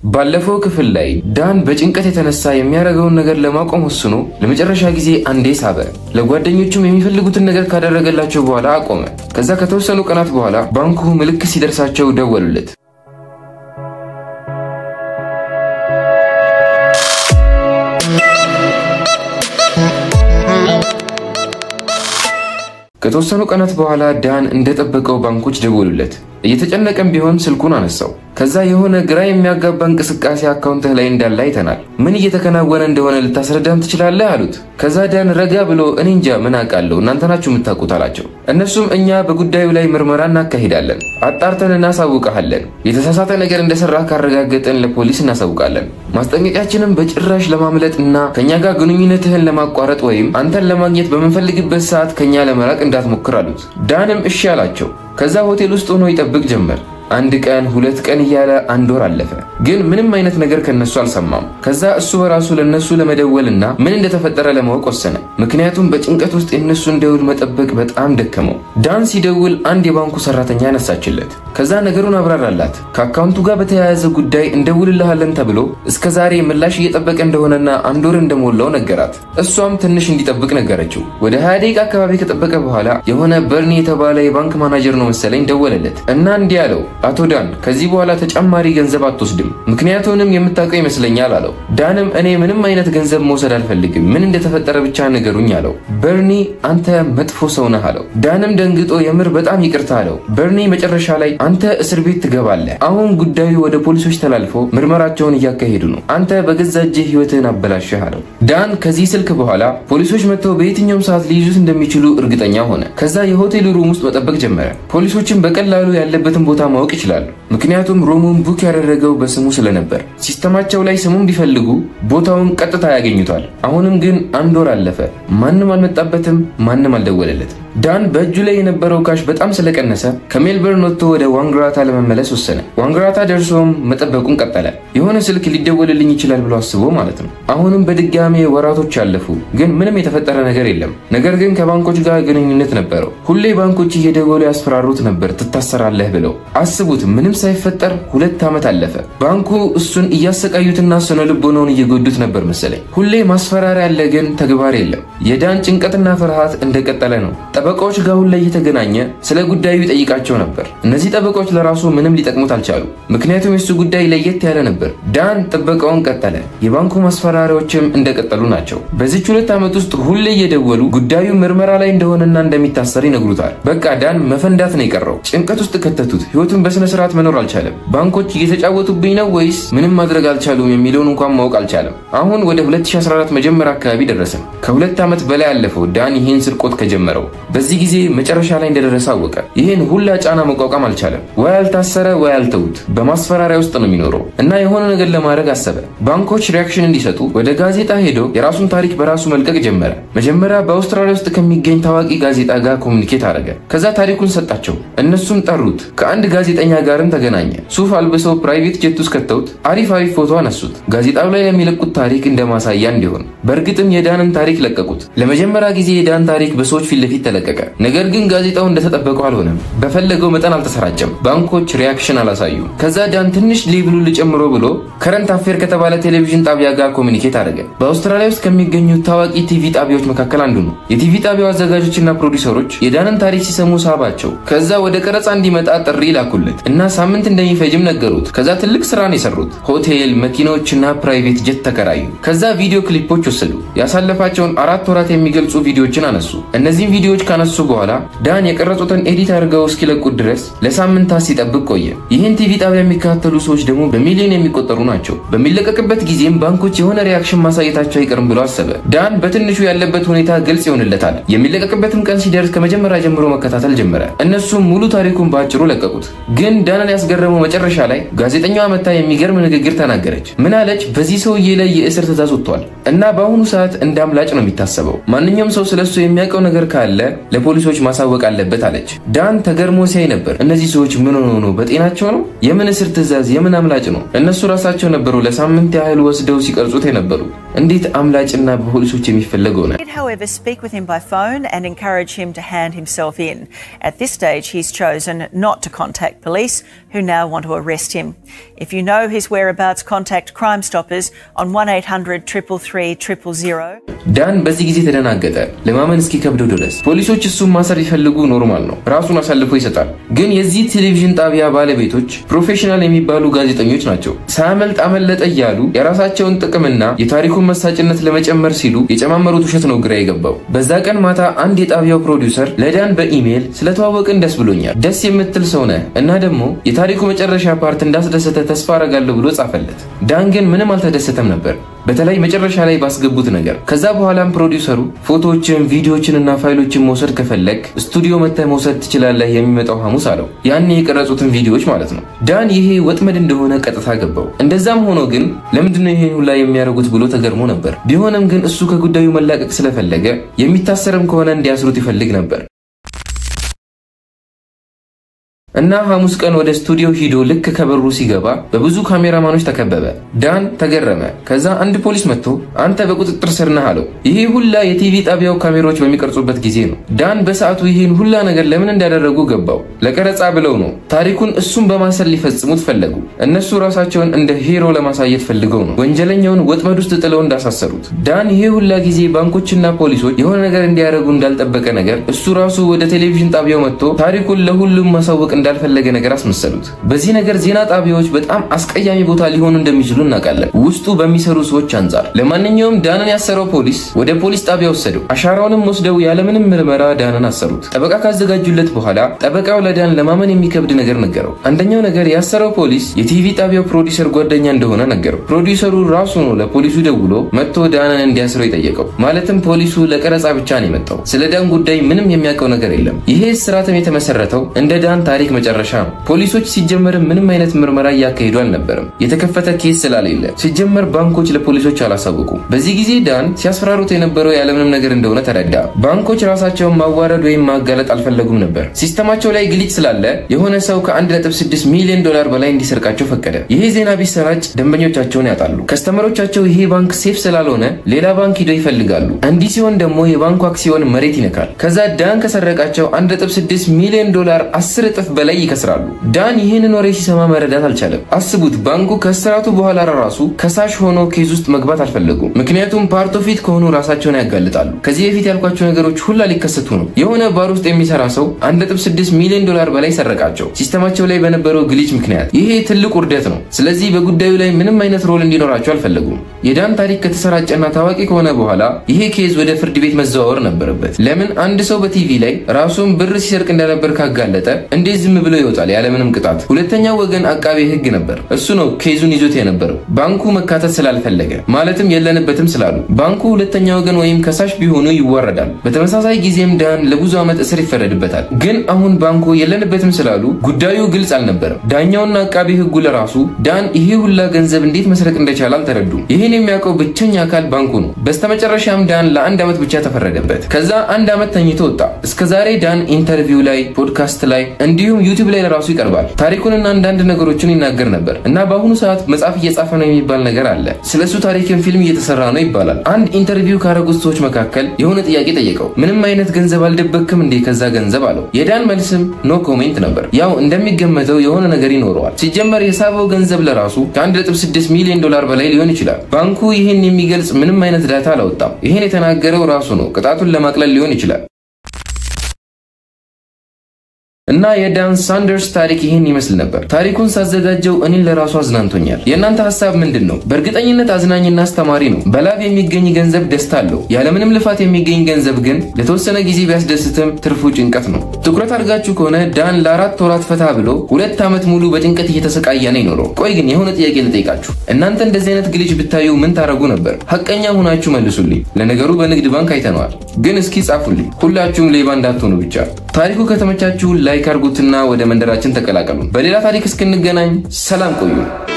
ባለፈው ክፍል ላይ ዳን በጭንቀት የተነሳ የሚያደርገውን ነገር ለማቆም ወስኖ ለመጨረሻ ጊዜ አንዴ ሳበ። ለጓደኞቹም የሚፈልጉትን ነገር ካደረገላቸው በኋላ አቆመ። ከዛ ከተወሰኑ ቀናት በኋላ ባንኩ ምልክት ሲደርሳቸው ደወሉለት። ከተወሰኑ ቀናት በኋላ ዳን እንደጠበቀው ባንኮች ደወሉለት። እየተጨነቀም ቢሆን ስልኩን አነሳው። ከዛ የሆነ ግራ የሚያጋባ እንቅስቃሴ አካውንትህ ላይ እንዳለ አይተናል። ምን እየተከናወነ እንደሆነ ልታስረዳን ትችላለህ? አሉት። ከዛ ዳን ረጋ ብሎ እኔ እንጃ ምን አውቃለሁ እናንተ ናችሁ የምታውቁት አላቸው። እነሱም እኛ በጉዳዩ ላይ ምርመራ እናካሂዳለን፣ አጣርተን እናሳውቀሃለን። የተሳሳተ ነገር እንደሰራ ካረጋገጠን ለፖሊስ እናሳውቃለን። ማስጠንቀቂያችንም በጭራሽ ለማምለጥ እና ከእኛ ጋር ግንኙነትህን ለማቋረጥ ወይም አንተን ለማግኘት በምንፈልግበት ሰዓት ከእኛ ለመራቅ እንዳትሞክር አሉት። ዳንም እሺ አላቸው። ከዛ ሆቴል ውስጥ ሆኖ ይጠብቅ ጀመር። አንድ ቀን ሁለት ቀን እያለ አንድ ወር አለፈ። ግን ምንም አይነት ነገር ከነሱ አልሰማም። ከዛ እሱ በራሱ ለነሱ ለመደወልና ምን እንደተፈጠረ ለማወቅ ወሰነ። ምክንያቱም በጭንቀት ውስጥ የነሱን ደውል መጠበቅ በጣም ደከመው። ዳን ሲደውል አንድ የባንኩ ሰራተኛ ያነሳችለት። ከዛ ነገሩን አብራራላት። ከአካውንቱ ጋር በተያያዘ ጉዳይ እንደውልልሃለን ተብሎ እስከ ዛሬ ምላሽ እየጠበቀ እንደሆነና አንድ ወር እንደሞላው ነገራት። እሷም ትንሽ እንዲጠብቅ ነገረችው። ወደ ሀያ ደቂቃ አካባቢ ከጠበቀ በኋላ የሆነ በርኒ የተባለ የባንክ ማናጀር ነው መሰለኝ ደወለለት እና እንዲህ አለው አቶ ዳን ከዚህ በኋላ ተጨማሪ ገንዘብ አትወስድም፣ ምክንያቱንም የምታውቀው ይመስለኛል አለው። ዳንም እኔ ምንም አይነት ገንዘብ መውሰድ አልፈልግም፣ ምን እንደተፈጠረ ብቻ ንገሩኝ አለው። በርኒ አንተ መጥፎ ሰው ነህ አለው። ዳንም ደንግጦ የምር በጣም ይቅርታ አለው። በርኒ መጨረሻ ላይ አንተ እስር ቤት ትገባለህ፣ አሁን ጉዳዩ ወደ ፖሊሶች ተላልፎ ምርመራቸውን እያካሄዱ ነው፣ አንተ በገዛ እጅህ ህይወትህን አበላሸህ አለው። ዳን ከዚህ ስልክ በኋላ ፖሊሶች መጥተው በየትኛውም ሰዓት ሊይዙት እንደሚችሉ እርግጠኛ ሆነ። ከዛ የሆቴሉ ሩም ውስጥ መጠበቅ ጀመረ። ፖሊሶችን በቀላሉ ያለበትን ቦታ ማወቅ ይችላሉ። ምክንያቱም ሮሙን ቡክ ያደረገው በስሙ ስለነበር ሲስተማቸው ላይ ስሙን ቢፈልጉ ቦታውን ቀጥታ ያገኙታል። አሁንም ግን አንድ ወር አለፈ። ማንም አልመጣበትም፣ ማንም አልደወለለትም። ዳን በእጁ ላይ የነበረው ካሽ በጣም ስለቀነሰ ከሜልበርን ወጥቶ ወደ ዋንግራታ ለመመለስ ወሰነ። ዋንግራታ ደርሶም መጠበቁን ቀጠለ። የሆነ ስልክ ሊደወልልኝ ይችላል ብሎ አስቦ ማለት ነው። አሁንም በድጋሜ ወራቶች አለፉ፣ ግን ምንም የተፈጠረ ነገር የለም። ነገር ግን ከባንኮች ጋር ግንኙነት ነበረው። ሁሌ ባንኮች እየደወሉ ያስፈራሩት ነበር ትታሰራለህ ብለው። አስቡት፣ ምንም ሳይፈጠር ሁለት ዓመት አለፈ። ባንኩ እሱን እያሰቃዩትና ስነ ልቦናውን እየጎዱት ነበር መሰለኝ። ሁሌ ማስፈራሪያ ያለ፣ ግን ተግባር የለም። የዳን ጭንቀትና ፍርሃት እንደቀጠለ ነው። ጠበቃዎች ጋር ሁሌ እየተገናኘ ስለ ጉዳዩ ይጠይቃቸው ነበር። እነዚህ ጠበቃዎች ለራሱ ምንም ሊጠቅሙት አልቻሉ። ምክንያቱም የሱ ጉዳይ ለየት ያለ ነበር። ዳን ጥበቃውን ቀጠለ። የባንኩ ማስፈራሪያዎችም እንደቀጠሉ ናቸው። በዚች ሁለት ዓመት ውስጥ ሁሌ እየደወሉ ጉዳዩ ምርመራ ላይ እንደሆነና እንደሚታሰር ይነግሩታል። በቃ ዳን መፈንዳት ነው የቀረው። ጭንቀት ውስጥ ከተቱት። ህይወቱን በስነ ስርዓት መኖር አልቻለም። ባንኮች እየተጫወቱብኝ ነው ወይስ ምንም ማድረግ አልቻሉም የሚለውን እንኳን ማወቅ አልቻለም። አሁን ወደ 2014 መጀመሪያ አካባቢ ደረስን። ከሁለት ዓመት በላይ አለፈው ዳን ይህን ስርቆት ከጀመረው። በዚህ ጊዜ መጨረሻ ላይ እንደደረሰ አወቀ። ይህን ሁላ ጫና መቋቋም አልቻለም። ወይ አልታሰረ ወይ አልተውት። በማስፈራሪያ ውስጥ ነው የሚኖረው እና የሆነ ነገር ለማድረግ አሰበ። ባንኮች ሪያክሽን እንዲሰጡ ወደ ጋዜጣ ሄዶ የራሱን ታሪክ በራሱ መልቀቅ ጀመረ። መጀመሪያ በአውስትራሊያ ውስጥ ከሚገኝ ታዋቂ ጋዜጣ ጋር ኮሚኒኬት አደረገ። ከዛ ታሪኩን ሰጣቸው። እነሱም ጠሩት። ከአንድ ጋዜጠኛ ጋርም ተገናኘ። ሱፍ አልብሰው ፕራይቬት ጀት ውስጥ ከተውት አሪፍ አሪፍ ፎቶ አነሱት። ጋዜጣው ላይ ለሚለቁት ታሪክ እንደ ማሳያ እንዲሆን። በእርግጥም የዳንን ታሪክ ለቀቁት። ለመጀመሪያ ጊዜ የዳን ታሪክ በሰዎች ፊት ለፊት ተለቀቀ። ነገር ግን ጋዜጣው እንደተጠበቀው አልሆነም። በፈለገው መጠን አልተሰራጨም። ባንኮች ሪያክሽን አላሳዩም። ከዛ ዳን ትንሽ ሌብሉ ልጨምሮ ብሎ ከረንት አፌር ከተባለ ቴሌቪዥን ጣቢያ ጋር ኮሚኒኬት አደረገ። በአውስትራሊያ ውስጥ ከሚገኙ ታዋቂ ቲቪ ጣቢያዎች መካከል አንዱ ነው። የቲቪ ጣቢያው አዘጋጆችና ፕሮዲሰሮች የዳንን ታሪክ ሲሰሙ ሳባቸው። ከዛ ወደ ቀረጻ እንዲመጣ ጥሪ ላኩለት እና ሳምንት እንደሚፈጅም ነገሩት። ከዛ ትልቅ ስራ ነው የሰሩት። ሆቴል፣ መኪናዎችና ፕራይቬት ጀት ተከራዩ። ከዛ ቪዲዮ ክሊፖች ወሰዱ። ያሳለፋቸውን አራት ወራት የሚገልጹ ቪዲዮዎችን አነሱ። እነዚህም ቪዲዮዎች ካነሱ በኋላ ዳን የቀረጹትን ኤዲት አድርገው እስኪለቁት ድረስ ለሳምንታት ሲጠብቅ ቆየ። ይህን ቲቪ ጣቢያ የሚከታተሉ ሰዎች ደግሞ በሚሊዮን የሚቆጠሩ ናቸው። በሚለቀቅበት ጊዜም ባንኮች የሆነ ሪያክሽን ማሳየታቸው አይቀርም ብሎ አሰበ። ዳን በትንሹ ያለበት ሁኔታ ግልጽ ይሆንለታል። የሚለቀቅበትም ቀን ሲደርስ ከመጀመሪያ ጀምሮ መከታተል ጀመረ። እነሱም ሙሉ ታሪኩን በአጭሩ ለቀቁት። ግን ዳንን ያስገረመው መጨረሻ ላይ ጋዜጠኛዋ መታ የሚገርም ንግግር ተናገረች። ምን አለች? በዚህ ሰውዬ ላይ የእስር ትዕዛዝ ወጥቷል እና በአሁኑ ሰዓት እንደ አምላጭ ነው የሚታሰበው። ማንኛውም ሰው ስለሱ የሚያውቀው ነገር ካለ ለፖሊሶች ማሳወቅ አለበት አለች። ዳን ተገርሞ ሲያይ ነበር። እነዚህ ሰዎች ምን ሆኖ ነው? በጤናቸው ነው? የምን እስር ትዕዛዝ? የምን አምላጭ ነው? እነሱ ራሳቸው ነበሩ ለሳምንት ያህል ወስደው ሲቀርጹት የነበሩ። እንዴት አምላጭና በፖሊሶች የሚፈለገው ነው? did, however, speak with him by phone and encourage him to hand himself in. At this stage, he's chosen not to contact police, who now want to arrest him. If you know his whereabouts, contact Crime Stoppers on 1800 333 000. ዳን በዚህ ጊዜ ተደናገጠ፣ ለማመን እስኪከብደው ድረስ። ፖሊሶች እሱን ማሰር ቢፈልጉ ኖርማል ነው፣ ራሱን አሳልፎ ይሰጣል። ግን የዚህ ቴሌቪዥን ጣቢያ ባለቤቶች ፕሮፌሽናል የሚባሉ ጋዜጠኞች ናቸው። ሳያመልጥ አመለጠ እያሉ የራሳቸውን ጥቅምና የታሪኩን መሳጭነት ለመጨመር ሲሉ የጨማመሩት ውሸት ነው ግራ የገባው። በዛ ቀን ማታ አንድ የጣቢያው ፕሮዲውሰር ለዳን በኢሜይል ስለተዋወቅን ደስ ብሎኛል፣ ደስ የምትል ሰው ነህ እና ደግሞ የታሪኩ መጨረሻ ፓርት እንዳስደሰተ ተስፋ አረጋለሁ ብሎ ጻፈለት። ዳን ግን ምንም አልተደሰተም ነበር በተለይ መጨረሻ ላይ ባስገቡት ነገር። ከዛ በኋላም ፕሮዲውሰሩ ፎቶዎችን፣ ቪዲዮዎችን እና ፋይሎችን መውሰድ ከፈለግ ስቱዲዮ መጥተህ መውሰድ ትችላለህ የሚመጣው ሐሙስ አለው። ያኔ የቀረጹትን ቪዲዮዎች ማለት ነው። ዳን ይሄ ወጥመድ እንደሆነ ቀጥታ ገባው። እንደዛም ሆኖ ግን ለምንድነው ይሄን ሁላ የሚያደርጉት ብሎ ተገርሞ ነበር። ቢሆንም ግን እሱ ከጉዳዩ መላቀቅ ስለፈለገ የሚታሰርም ከሆነ እንዲያስሩት ይፈልግ ነበር። እና ሐሙስ ቀን ወደ ስቱዲዮ ሂዶ ልክ ከበሩ ሲገባ በብዙ ካሜራማኖች ተከበበ። ዳን ተገረመ። ከዛ አንድ ፖሊስ መጥቶ አንተ በቁጥጥር ስር ነህ አለው። ይሄ ሁላ የቲቪ ጣቢያው ካሜራዎች በሚቀርጹበት ጊዜ ነው። ዳን በሰዓቱ ይህን ሁላ ነገር ለምን እንዳደረጉ ገባው። ለቀረጻ ብለው ነው። ታሪኩን እሱን በማሰል ሊፈጽሙት ፈለጉ። እነሱ ራሳቸውን እንደ ሄሮ ለማሳየት ፈልገው ነው ወንጀለኛውን ወጥመድ ውስጥ ጥለው እንዳሳሰሩት። ዳን ይሄ ሁላ ጊዜ ባንኮችና ፖሊሶች የሆነ ነገር እንዲያደርጉ እንዳልጠበቀ ነገር እሱ ራሱ ወደ ቴሌቪዥን ጣቢያው መጥቶ ታሪኩን ለሁሉም ማሳወቅ እንዳልፈለገ ነገር አስመሰሉት። በዚህ ነገር ዜና ጣቢያዎች በጣም አስቀያሚ ቦታ ሊሆኑ እንደሚችሉ እናውቃለን፣ ውስጡ በሚሰሩ ሰዎች አንጻር። ለማንኛውም ዳንን ያሰረው ፖሊስ ወደ ፖሊስ ጣቢያ ወሰደው። አሻራውንም ወስደው ያለምንም ምርመራ ዳንን አሰሩት። ጠበቃ ካዘጋጁለት በኋላ ጠበቃው ለዳን ለማመን የሚከብድ ነገር ነገረው። አንደኛው ነገር ያሰረው ፖሊስ የቲቪ ጣቢያው ፕሮዲውሰር ጓደኛ እንደሆነ ነገረው። ፕሮዲውሰሩ ራሱ ነው ለፖሊሱ ደውሎ መጥቶ ዳንን እንዲያስረው የጠየቀው። ማለትም ፖሊሱ ለቀረጻ ብቻ ነው የመጣው። ስለ ዳን ጉዳይ ምንም የሚያውቀው ነገር የለም። ይሄ ስርዓትም የተመሰረተው እንደ ዳን ታሪክ መጨረሻ ነው። ፖሊሶች ሲጀመር ምንም አይነት ምርመራ እያካሄዱ አልነበረም፣ የተከፈተ ኬስ ስላሌለ። ሲጀመር ባንኮች ለፖሊሶች አላሳወቁም። በዚህ ጊዜ ዳን ሲያስፈራሩት የነበረው ያለምንም ነገር እንደሆነ ተረዳ። ባንኮች ራሳቸውን ማዋረድ ወይም ማጋለጥ አልፈለጉም ነበር። ሲስተማቸው ላይ ግሊጭ ስላለ የሆነ ሰው ከ1.6 ሚሊዮን ዶላር በላይ እንዲሰርቃቸው ፈቀደ። ይሄ ዜና ቢሰራጭ ደንበኞቻቸውን ያጣሉ። ከስተመሮቻቸው ይሄ ባንክ ሴፍ ስላልሆነ ሌላ ባንክ ሂደው ይፈልጋሉ። እንዲህ ሲሆን ደግሞ የባንኩ አክሲዮን መሬት ይነካል። ከዛ ዳን ከሰረቃቸው 1.6 ሚሊዮን ዶላር 10 እጥፍ በላይ ይከስራሉ። ዳን ይህንን ወሬ ሲሰማ መረዳት አልቻለም። አስቡት፣ ባንኩ ከስራቱ በኋላ ራሱ ከሳሽ ሆኖ ኬዝ ውስጥ መግባት አልፈለጉም። ምክንያቱም ፓርቶ ፊት ከሆኑ ራሳቸውን ያጋልጣሉ። ከዚህ በፊት ያልኳቸው ነገሮች ሁላ ሊከሰቱ ነው። የሆነ ባር ውስጥ የሚሰራ ሰው 1.6 ሚሊዮን ዶላር በላይ ሰረቃቸው ሲስተማቸው ላይ በነበረው ግሊች ምክንያት። ይሄ ትልቅ ውርደት ነው። ስለዚህ በጉዳዩ ላይ ምንም አይነት ሮል እንዲኖራቸው አልፈለጉም። የዳን ታሪክ ከተሰራጨና ታዋቂ ከሆነ በኋላ ይሄ ኬዝ ወደ ፍርድ ቤት መዘዋወር ነበረበት። ለምን አንድ ሰው በቲቪ ላይ ራሱን ብር ሲሰርቅ እንደነበር ካጋለጠ እንዴት ዝም ብሎ ይወጣል ያለምንም ቅጣት? ሁለተኛው ወገን አቃቤ ሕግ ነበር። እሱ ነው ኬዙን ይዞት የነበረው። ባንኩ መካተት ስላልፈለገ ማለትም የለንበትም ስላሉ ባንኩ ሁለተኛ ወገን ወይም ከሳሽ ቢሆኑ ይዋረዳል። በተመሳሳይ ጊዜም ዳን ለብዙ ዓመት እስር ይፈረድበታል። ግን አሁን ባንኩ የለንበትም ስላሉ ጉዳዩ ግልጽ አልነበረም። ዳኛውና አቃቤ ሕጉ ለራሱ ዳን ይሄ ሁላ ገንዘብ እንዴት መስረቅ እንደቻለ አልተረዱም። ይህን የሚያውቀው ብቸኛ አካል ባንኩ ነው። በስተመጨረሻም ዳን ለአንድ ዓመት ብቻ ተፈረደበት። ከዛ አንድ ዓመት ተኝቶ ወጣ። እስከዛሬ ዳን ኢንተርቪው ላይ፣ ፖድካስት ላይ እንዲሁም ዩቲዩብ ላይ ለራሱ ይቀርባል። ታሪኩንና አንዳንድ ነገሮችን ይናገር ነበር እና በአሁኑ ሰዓት መጽሐፍ እየጻፈ ነው የሚባል ነገር አለ። ስለሱ ታሪክን ፊልም እየተሰራ ነው ይባላል። አንድ ኢንተርቪው ካረጉት ሰዎች መካከል የሆነ ጥያቄ ጠየቀው። ምንም አይነት ገንዘብ አልደበክም እንዴ ከዛ ገንዘብ አለው። የዳን መልስም ኖ ኮሜንት ነበር። ያው እንደሚገመተው የሆነ ነገር ይኖረዋል። ሲጀመር የሳበው ገንዘብ ለራሱ ከ1.6 ሚሊዮን ዶላር በላይ ሊሆን ይችላል። ባንኩ ይህን የሚገልጽ ምንም አይነት ዳታ አላወጣም። ይህን የተናገረው ራሱ ነው። ቅጣቱን ለማቅለል ሊሆን ይችላል። እና የዳን ሳንደርስ ታሪክ ይህን ይመስል ነበር። ታሪኩን ሳዘጋጀው እኔን ለራሱ አዝናንቶኛል። የእናንተ ሀሳብ ምንድን ነው? በእርግጠኝነት አዝናኝና አስተማሪ ነው። በላብ የሚገኝ ገንዘብ ደስታ አለው። ያለምንም ልፋት የሚገኝ ገንዘብ ግን ለተወሰነ ጊዜ ቢያስደስትም ትርፉ ጭንቀት ነው። ትኩረት አድርጋችሁ ከሆነ ዳን ለአራት ወራት ፈታ ብሎ ሁለት ዓመት ሙሉ በጭንቀት እየተሰቃየ ነው ይኖረው። ቆይ ግን የሆነ ጥያቄ ልጠይቃችሁ። እናንተ እንደዚህ አይነት ግሊች ብታዩ ምን ታደርጉ ነበር? ሀቀኛ ሁናችሁ መልሱልኝ። ለነገሩ በንግድ ባንክ አይተነዋል። ግን እስኪ ጻፉልኝ። ሁላችሁም ሌባ እንዳትሆኑ ብቻ። ታሪኩ ከተመቻችሁ ላይክ አድርጉትና ወደ መንደራችን ተቀላቀሉ። በሌላ ታሪክ እስክንገናኝ ሰላም ቆዩ።